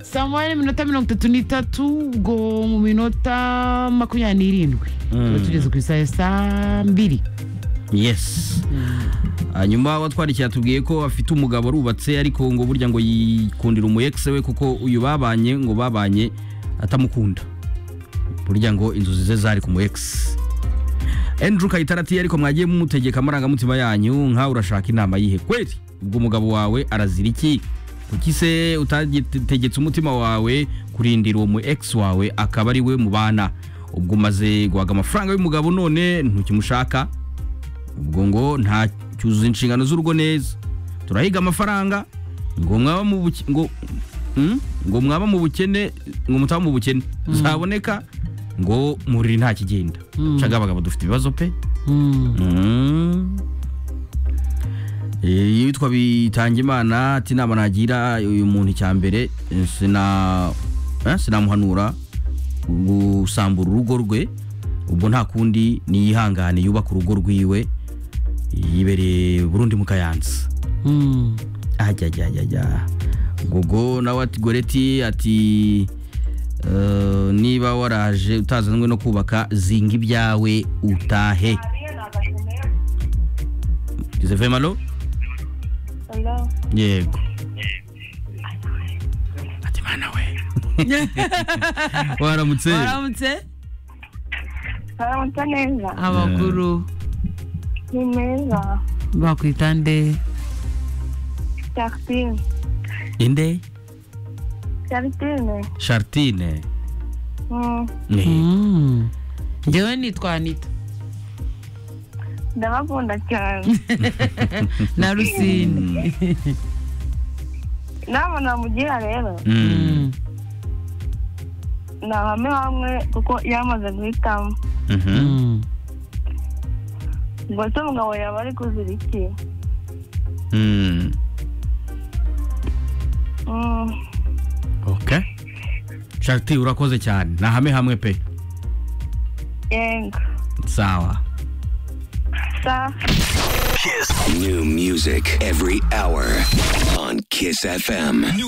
saa moya n'iminota mirongo itatu n'itatu ubwo mu minota makumyabiri n'irindwi tuba tugeze ku isaha ya saa mbiri yes hanyuma watwarikiye atubwiye ko afite umugabo arubatse ariko ngo burya ngo yikundira umu ex we kuko uyu babanye ngo babanye atamukunda burya ngo inzozi ze zari ku mu ex Andrew Kayitare ati ariko mwagiye mumutegeka amarangamutima yanyu nkawe urashaka inama yihe kweli ubwo umugabo wawe arazira iki kuki se utagitegetse umutima wawe kurindira uwo mu ex wawe akaba ari we mubana ubwo umaze guhaga amafaranga y'umugabo none ntukimushaka ubwo ngo nta cyuzuza inshingano z'urugo neza turahiga amafaranga ngo mwaba mu buke- ngo Hmm? ngo mwaba mu bukene ngo mutaba mu bukene zaboneka ngo muriri nta kigenda caga abagabo dufite ibibazo pe Mm. Eh, yitwa bitangimana ati inama nagira uyu muntu icya mbere eh, sina eh, sinamuhanura gusambura urugo rwe ubwo nta kundi niyihangane yubaka urugo rwiwe yibereye burundi mu kayanza ajyajyajyajya gogo nawe ati goreti ati eh, niba waraje utazanwe no kubaka zinga ibyawe utahe izevemalo Hello. yego ati mana we waramutse waramutse Aramutse neza. abakuru Ni meza. bakwita nde Jacqueline. inde Jacqueline. chartine Mm. Eh, Mm. njyewe nitwa anita Ndabakunda cyane. na rusine Inama namugira rero. mm, Ni hamwe hamwe kuko yamaze guhitamo. mhm. Mm. Ngo se umugabo yaba ari kuzira iki? Mm. Mm. okay charti urakoze cyane ni hamwe hamwe pe Yego. sawa Sa. Kiss. New music every hour on Kiss FM.